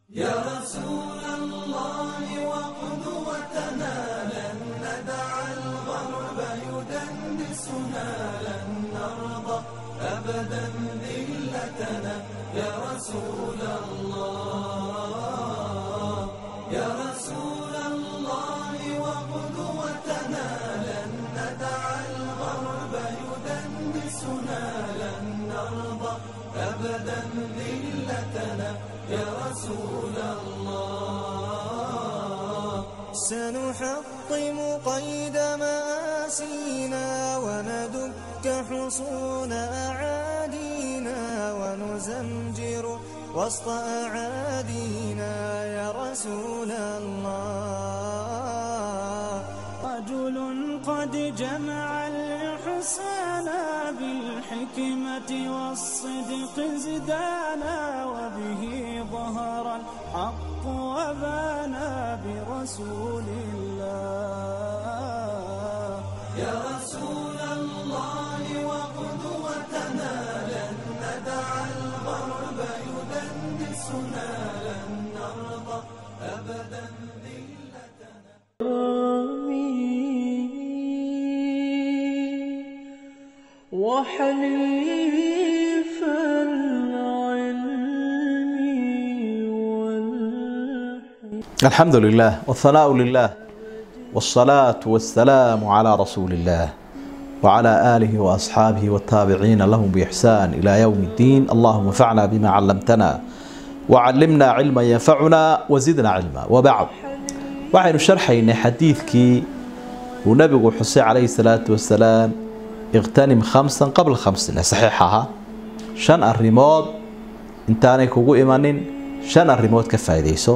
يا رسول الله وقدوتنا لن ندع الغرب يدنسنا لن نرضى أبدا ذلتنا يا رسول الله يا رسول الله وقدوتنا لن ندع الغرب يدنسنا لن نرضى أبدا ذلتنا يا رسول الله سنحطم قيد مآسينا وندك حصون أعادينا ونزمجر وسط أعادينا يا رسول الله رجل قد جمع الإحسان بالحكمة والصدق زدانا وبه ظهر الحق وبانا برسول الله يا رسول الله وقدوتنا لن ندع الغرب يدنسنا لن نرضى أبدا ذلتنا وحليف العلم والحكمة الحمد لله والثناء لله والصلاة والسلام على رسول الله وعلى آله وأصحابه والتابعين لهم بإحسان إلى يوم الدين اللهم انفعنا بما علمتنا وعلمنا علما ينفعنا وزدنا علما وبعد waxaynu sharxaynay xadiidkii uu nabigu xusay calayhi salaatu wasalaam iqtanim khamsan qabla khamsin ee saxiix ahaa shan arrimood intaanay kugu imanin shan arrimood ka faa'iidayso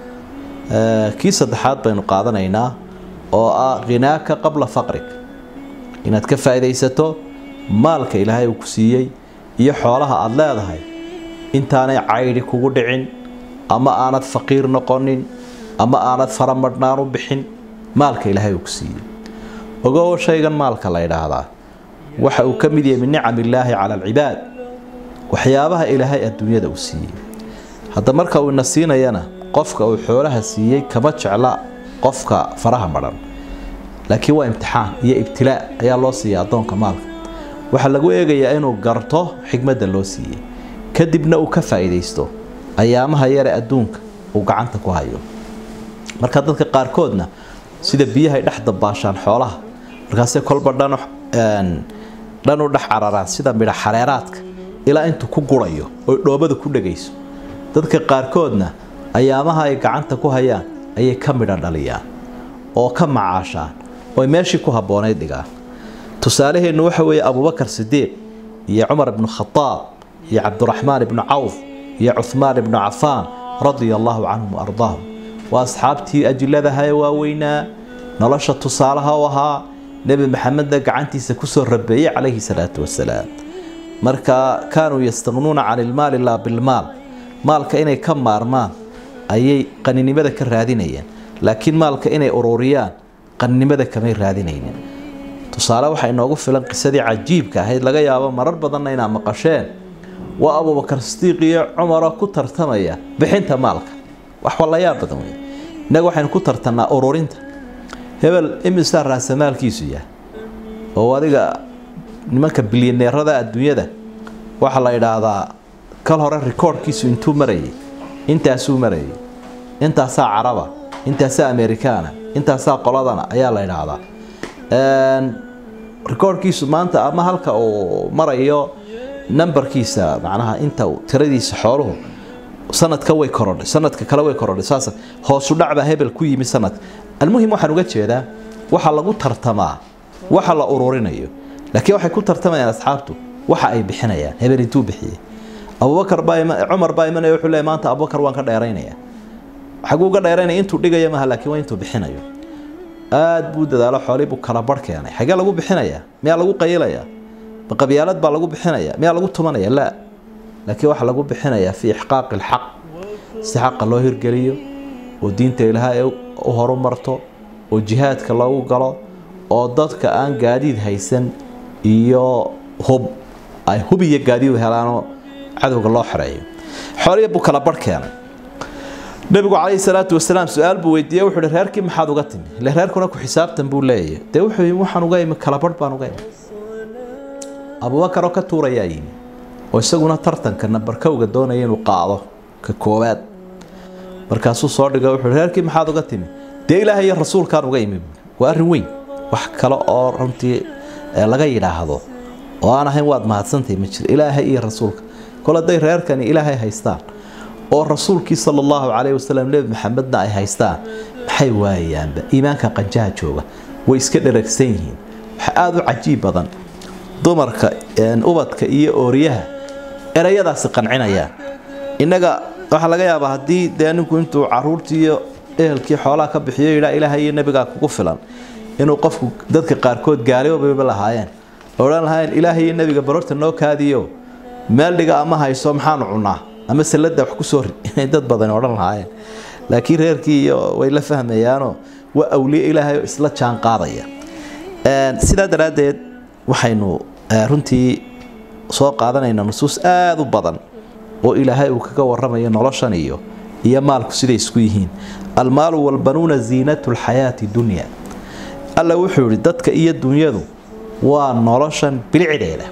kii saddexaad baynu qaadanaynaa oo ah khinaaka qabla faqrig inaad ka faa'iidaysato maalka ilaahay uu ku siiyey iyo xoolaha aada leedahay intaanay caydhi kugu dhicin ama aanad faqiir noqonin ama aanad faramadhnaan u bixin maalka ilaahay uu ku siiyey ogow shaygan maalka la ydhaahdaa waxa uu ka mid yahay min nicam illaahi cala alcibaad waxyaabaha ilaahay adduunyada uu siiyey hadda marka uu ina siinayana qofka uu xoolaha siiyey kama jecla qofka faraha madhan laakiin waa imtixaan iyo ibtilaa ayaa loo siiya addoonka maalka waxaa lagu eegayaa inuu garto xikmadda loo siiyey kadibna uu ka faa'iidaysto ayaamaha yare adduunka uu gacanta ku hayo marka dadka qaarkoodna sida biyahay dhex dabaashaan xoolaha markaasay kolba dhan dhan u dhex cararaan sida midha xareeraadka ilaa intuu ku gurayo oy dhoobada ku dhegayso dadka qaarkoodna ayaamaha ay gacanta ku hayaan ayay ka midha dhaliyaan oo ka macaashaan ooy meeshii ku habboonayd dhigaan tusaalaheennu waxa weeye abubakar sidiiq iyo cumar ibnu khadaab iyo cabduraxmaan ibnu cawf iyo cuhmaan ibnu cafaan radia allaahu canhum waardaahum waa asxaabtii ajiladaha ee waaweynaa nolosha tusaalaha u ahaa nebi maxamedna gacantiisa kusoo rabeeyey calayhi salaatu wasalaam marka kaanuu yastaqnuuna cani ilmaali laa bilmaal maalka inay ka maarmaan ayay qaninimada ka raadinayeen laakiin maalka inay ururiyaan qaninimada kamay raadinaynin tusaale waxaa inoogu filan qisadii cajiibka ahayd laga yaabo marar badanna inaad maqasheen waa abubakar sidiiq iyo cumaroo ku tartamaya bixinta maalka wax wallayaab badan wey innaga waxaynu ku tartannaa ururinta hebel imisaa raasamaalkiisu yahay oo adiga nimanka bilyaneerada adduunyada waxaa la idhaahdaa kal hore rikoordhkiisu intuu marayay intaasuu marayay intaasaa caraba intaasaa amerikaana intaasaa qoladana ayaa la idhaahdaa rikoordhkiisu maanta ama halka uu marayo nambarkiisa macnaha inta tiradiisa xooluhu sanadka way korodhay sanadka kale way korodhay saas hoosu dhacbaa hebel ku yimi sanadka almuhim waxaan uga jeedaa waxa lagu tartamaa waxa la ururinayo laakiin waxay ku tartamayaan asxaabtu waxa ay bixinayaan hebel intuu bixiyey abubakar baa cumar baa imanaya wuxuu leeyahay maanta abubakar waan ka dheeraynaya xaguu uga dheeraynaya intuu dhigaya maaha laakiin waa intuu bixinayo aad buu dadaalo xoolii buu kala barh keenay xagee lagu bixinayaa miyaa lagu qayilayaa ma qabyaalad baa lagu bixinaya miyaa lagu tumanaya laa laakiin waxaa lagu bixinayaa fii ixqaaqi alxaq si xaqa loo hirgeliyo oo diinta ilaahay u horumarto oo jihaadka loogu galo oo dadka aan gaadiid haysan iyo hub ay hub iyo gaadiid helaanoo cadowga loo xereeyo xooliya buu kala barh keenay nabigu calayhi salaatu wasalaam su-aal buu weydiiyey wuxuu hi reerkii maxaad uga timi ile reerkuna ku xisaabtan buu leeyahay dee wuxuu yimi waxaan uga imi kalabarh baan uga imi abubakar oo ka tuurayaa yimi oo isaguna tartanka nambarkowga doonaya inuu qaado ka koowaad markaasuu soo dhiga wuxuu hi reerkii maxaad uga timi dee ilaahay iyo rasuulkaan uga imi waa arrin weyn wax kale oo runtii laga yidhaahdo oo aan ahayn waad mahadsantahay ma jiro ilaahay iyo rasuulka kol hadday reerkani ilaahay haystaan oo rasuulkii sala allahu calayhi wasalam nebi maxamedna ay haystaan maxay waayayaanba iimaanka qanjaha jooga way iska dheragsan yihiin waxa aada u cajiib badan dumarka ubadka iyo ooriyaha erayadaasi qancinayaan innaga waxaa laga yaabaa haddii dee ninku intuu caruurtii iyo ehelkii xoolaha ka bixiyo yidhaa ilaahay iyo nebigaa kugu filan inuu qofku dadka qaarkood gaaliobaba lahaayeen odhan lahaayeen ilaahay iyo nebiga barorta noo kaadiyo meel dhiga ama hayso maxaanu cunaa ama salada wax kusoo rid inay dad badan odhan lahaayeen laakiin reerkii iyo way la fahmayaanoo waa awliye ilaahay oo isla jaan qaadaya sidaa daraaddeed waxaynu runtii soo qaadanaynaa nusuus aada u badan oo ilaahay uu kaga waramayo noloshan iyo iyo maalku siday isku yihiin almaalu walbanuuna ziinatu lxayaati dunya alla wuxuu yihi dadka iyo dunyadu waa noloshan bilicdeeda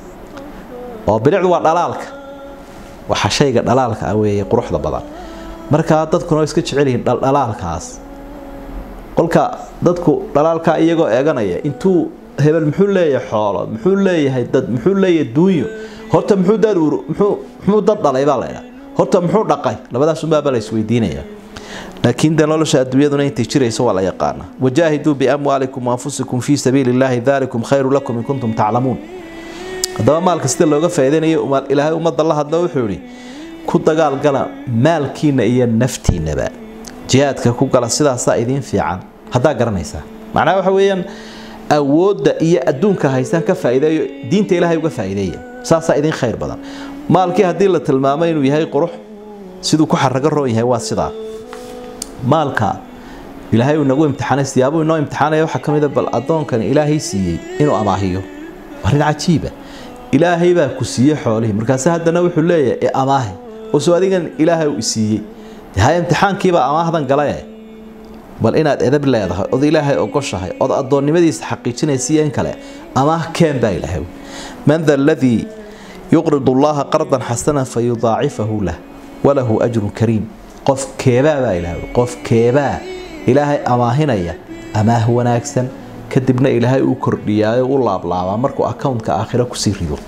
oo bilicdu waa dhalaalka waxa shayga dhalaalka ah weeye quruxda badan markaa dadkuna iska jecel yihiin dhaldhalaalkaas kolka dadku dhalaalkaa iyagoo eeganaya intuu hebel muxuu leeyahay xoolo muxuu leeyahay dad muxuu leeyahay duunyo horta muxuu dad muxuu dad dhalay baa laydhaa horta muxuu dhaqay labadaas unbaaba la isweydiinaya laakiin dee nolosha adduunyaduna intay jirayso waa la yaqaana wajaahiduu biamwaalikum waanfusikum fii sabiili illaahi dalikum khayru lakum in kuntum taclamuun haddaba maalka sida looga faa'iidaynayo ilaahay ummadda la hadlo wuxuu yidhi ku dagaalgala maalkiina iyo naftiinaba jihaadka ku gala sidaasaa idiin fiican haddaa garanaysaa macnaha waxa weeyaan awoodda iyo adduunka haystaan ka faa'iideeyo diinta ilaahay uga faa'iideeya saasaa idiin khayr badan maalkii haddii la tilmaamo inuu yahay qurux siduu ku xarago roon yahay waa sidaa maalka ilaahay uu nagu imtixaanay siyaabuu inoo imtixaanaya waxaa ka mid a bal addoonkani ilaahay siiyey inuu amaahiyo arrin cajiiba ilaahay baa ku siiyey xoolihii markaase haddana wuxuu leeyahay e amaahi oo soo adigan ilaahay uu isiiyey haya imtixaankiibaa amaahdan galae bal inaad edab leedahay od ilaahay ogoshahay ood addoonnimadiisa xaqiijinaysa iyo in kale amaah keen baa ilaahay man da aladii yuqridu allaha qardan xasanan fa yudaacifahu lah walahu ajrun kariim qof keebaa baa ilaahay qof keebaa ilaahay amaahinaya amaah wanaagsan kadibna ilaahay uu kordhiyaayo u laablaabaa markuu accountka aakhiro kusii rido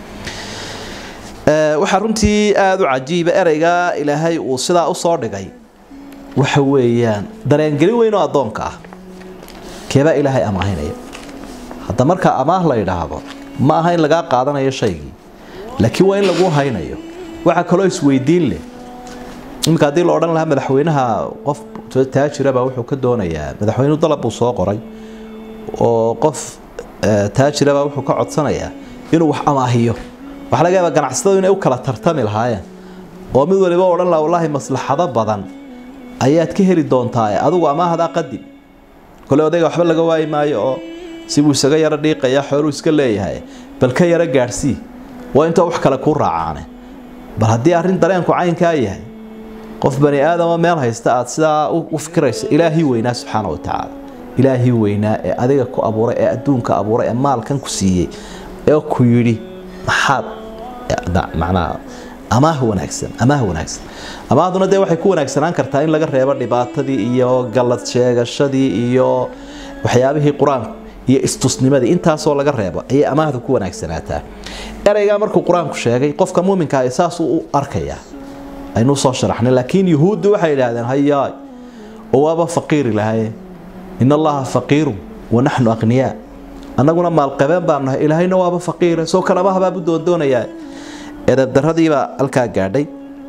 waxaa runtii aada u cajiiba ereygaa ilaahay uu sidaa usoo dhigay waxa weeyaan dareengelin weyn oo addoonka ah keebaa ilaahay amaahinaya hadda markaa amaah la yidhaahdo ma aha in lagaa qaadanayo shaygii laakiin waa in lagu haynayo waxaa kaloo isweydiin leh iminka haddii la odhan lahaa madaxweynaha qof taajiraba wuxuu ka doonayaa madaxweynuhu dalab buu soo qoray oo qof taajiraba wuxuu ka codsanayaa inuu wax amaahiyo waxaa laga yaabaa ganacsatadu inay u kala tartami lahaayeen oo mid waliba odhan laha wallaahi maslaxado badan ayaad ka heli doontaa adigu amaahdaa qadim kole odayga waxba laga waayi maayo oo sibuu isaga yaro dhiiqaya xooluu iska leeyahay bal ka yaro gaadhsii waa intoo wax kale kuu raacaane bal haddii arrin dareenku caynkaa yahay qof bani aadama meel haysta aad sidaa u fikirayso ilaahii weynaa subxaana wa tacaala ilaahii weynaa ee adiga ku abuuray ee adduunka abuuray ee maalkan ku siiyey ee ku yidhi maxaad macnaha amaah wanaagsan amaah wanaagsan amaahduna dee waxay ku wanaagsanaan kartaa in laga reebo dhibaatadii iyo gallad sheegashadii iyo waxyaabihii qur-aanku iyo istusnimadii intaasoo laga reebo ayay amaahdu ku wanaagsanaataa ereygaa markuu qur-aanku sheegay qofka muuminka ah saasuu u arkayaa aynu soo sharaxnay laakiin yuhuuddu waxay idhaahdeen hayaay oo waaba faqiiri lahaye in allaha faqiiru wa naxnu aqniyaa annaguna maalqabeen baan nahay ilaahayna waaba faqiire soo kalamaha baabu doondoonayaa edabdaradiibaa halkaa gaadhay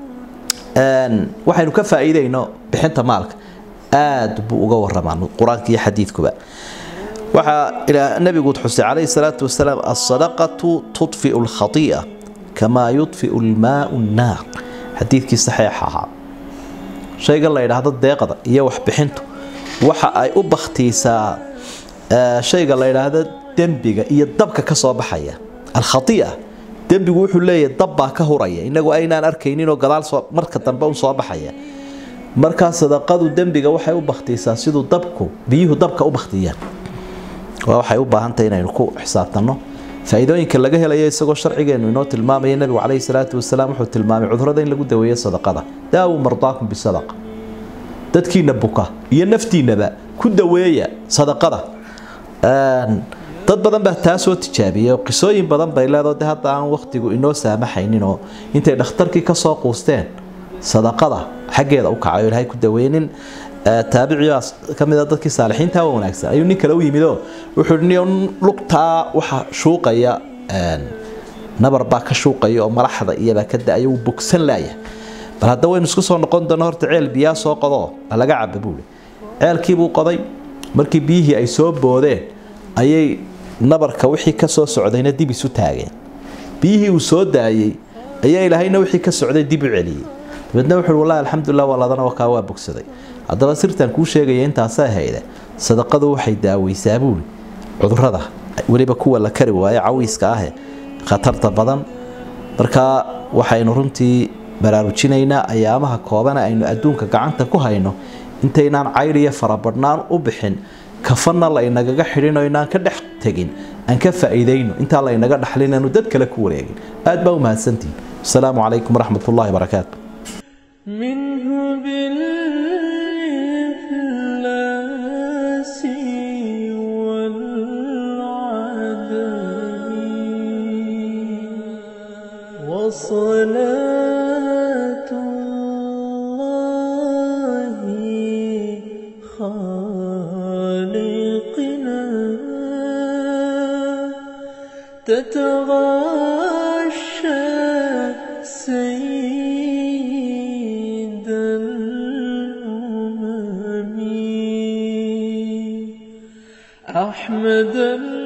waxaynu ka faa'iidayno bixinta maalka aad buu uga waramaa qur-aanka iyo xadiidkuba waxaa nabigu xusay calayhi salaatu wasalaam alsadaqatu tudfiu alkhati'a kamaa yudfiu almaau nnaar xadiidkii saxiixa ahaa shaygan la yidhaahdo deeqda iyo waxbixintu waxa ay u bakhtiisaa shayga la yidhaahdo dembiga iyo dabka ka soo baxaya alkhatia dembigu wuxuu leeyahay dab baa ka huraya inagu aynaan arkayninoo gadaal marka dambe un soo baxaya markaa sadaqadu dembiga waxay u baktiisaa siduu dabku biyuhu dabka u baktiyaan waa waxay u baahantahay inaynu ku xisaabtanno faa-iidooyinka laga helayo isagoo sharcigeenu inoo tilmaamaya nebigu caleyhi salaatu wasalaam wuxuu tilmaamay cudurada in lagu daweeyo sadaqada daawu mardaakum bisadaqa dadkiina buka iyo naftiinaba ku daweeya sadaqada dad badan baa taa soo tijaabiyay oo qisooyin badan bay leedoo de hadda aan wakhtigu inoo saamaxaynin oo intay dhakhtarkii kasoo quusteen sadaqada xaggeeda u kacay oo ilaahay ku daweeynin taabicigaas ka mid a dadkii saalixiinta waa wanaagsan ayuu nin kale u yimidoo wuxuu hi lugtaa waxa shuuqaya nabar baa ka shuuqaya oo malaxda iyabaa ka da-aya wuu bogsan laaya bal hadda waynu isku soo noqon doona horta ceel biyaa soo qodoo laga caba buuli ceelkiibuu qoday markii biyihii ay soo boodeen ayay nabarka wixii ka soo socdayna dib isu taageen biyihii uu soo daayey ayaa ilaahayna wixii ka socday dib u celiyey dabeedna wuxuu wallahi alxamdulilah waladana wakaa waa bogsaday haddaba sirtan kuu sheegaya intaasay hayde sadaqadu waxay daaweysaa buuli cudurada weliba kuwa la kari waayo cawiiska ahe khatarta badan markaa waxaynu runtii baraarujinaynaa ayaamaha koobana aynu adduunka gacanta ku hayno intaynaan cayriyo farabadhnaan u bixin kafanna laynagaga xidhinoo inaan ka dhex tegin aan ka faa'iidayno intaa laynaga dhaxlin aanu dad kale ku wareegin aad baa u mahadsantihin asalaamu calaykum waraxmat ullahi barakaatu منه بالإفلاس والعدم وصلاة الله خالقنا تتغاشى سيد الأمم أحمد